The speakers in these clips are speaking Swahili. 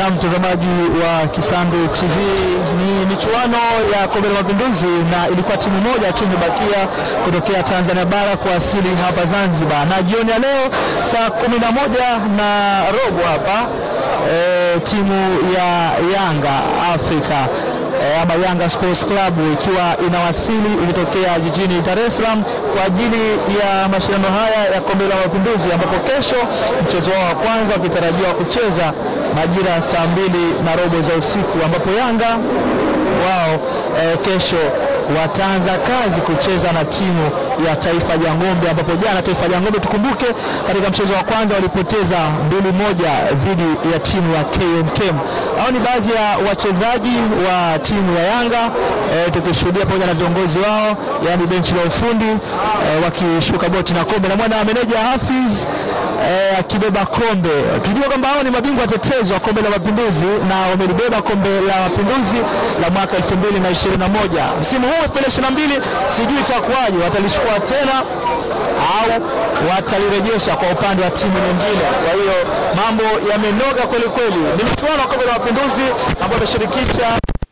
Na mtazamaji wa Kisandu TV, ni michuano ya kombe la mapinduzi na ilikuwa timu moja tu imebakia kutokea Tanzania bara kuwasili hapa Zanzibar, na jioni ya leo saa kumi na moja na robo hapa e, timu ya Yanga Afrika e, ama Yanga Sports Club ikiwa inawasili ikitokea jijini Dar es Salaam kwa ajili ya mashindano haya ya kombe la mapinduzi, ambapo kesho mchezo wao wa kwanza ukitarajiwa kucheza majira ya saa mbili na robo za usiku, ambapo Yanga wao e, kesho wataanza kazi kucheza na timu ya Taifa ya Ng'ombe, ambapo jana Taifa ya Ng'ombe tukumbuke, katika mchezo wa kwanza walipoteza mbili moja dhidi ya timu ya KMKM. Hao ni baadhi ya wachezaji wa timu ya Yanga e, tukishuhudia pamoja na viongozi wao, yani benchi la ufundi e, wakishuka boti na kombe na mwana meneja Hafiz eh, akibeba kombe. Tujua kwamba hao ni mabingwa watetezi wa kombe la mapinduzi na wamelibeba kombe la mapinduzi la mwaka 2021. Msimu huu 2022 sijui itakuwaje, watalichukua tena au watalirejesha kwa upande wa timu nyingine. Kwa hiyo mambo yamenoga kweli kweli. Ni michuano wa kombe la mapinduzi ambayo imeshirikisha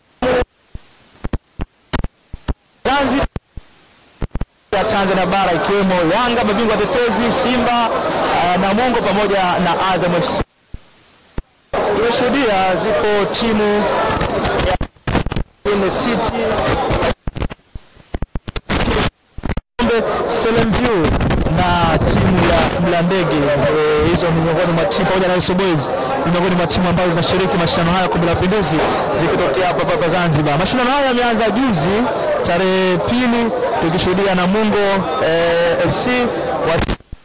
Zanzibar ya Tanzania bara ikiwemo Yanga mabingwa tetezi, Simba uh, Namungo pamoja na Azam FC. Tumeshuhudia zipo timu ya Mbeya City, Selemview na timu ya Mlandege. Eh, Hizo ni miongoni mwa timu pamoja na Iso Boys ni miongoni mwa timu ambazo zinashiriki mashindano haya ya kombe la mapinduzi zikitokea hapa hapa Zanzibar. Mashindano haya yameanza juzi tarehe pili tukishuhudia Namungo eh, FC wa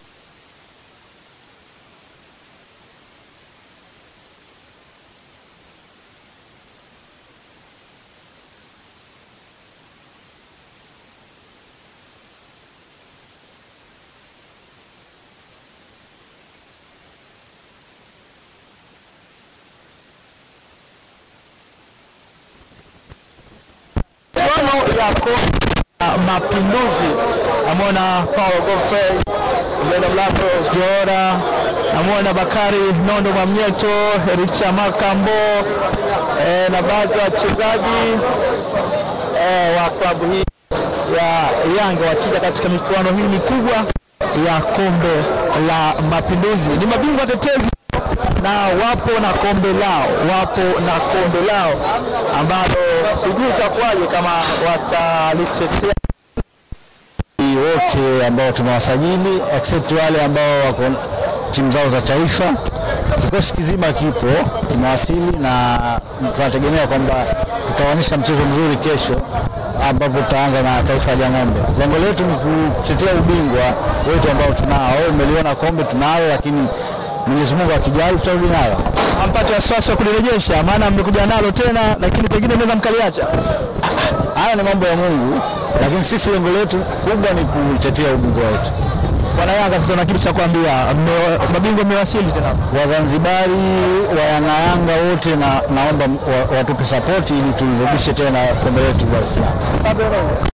michuano ya kombe la mapinduzi. Namwona Paul Godfrey mbele mlango Jora, namwona Bakari Nondo Mwamnyeto, Richa Makambo eh, na baadhi ya wachezaji eh, wa klabu hii ya Yanga wakija katika michuano hii mikubwa ya kombe la mapinduzi. Ni mabingwa tetezi na wapo na kombe lao, wapo na kombe lao ambalo sijui itakuwaje kama watalitetea wote ambao tumewasajili except wale ambao wako timu zao za taifa. Kikosi kizima kipo kimewasili, na tunategemea kwamba tutaonyesha mchezo mzuri kesho, ambapo tutaanza na Taifa ya Ng'ombe. Lengo letu ni kutetea ubingwa wetu ambao tunao. Umeliona kombe tunalo, lakini Mwenyezi Mungu akijali tutarudi nalo. ampate wasiwasi wa kulirejesha, maana mmekuja nalo tena, lakini pengine mnaweza mkaliacha. Haya ni mambo ya Mungu, lakini sisi lengo letu kubwa ni kutetea ubingwa wetu. Wana Yanga sasa, na kitu cha kuambia, mme- mabingwa mmewasili tena. Wazanzibari wa Yanga Yanga wote na, naomba wa- watupe sapoti ili tulirudishe tena kombe letu Dar es Salaam.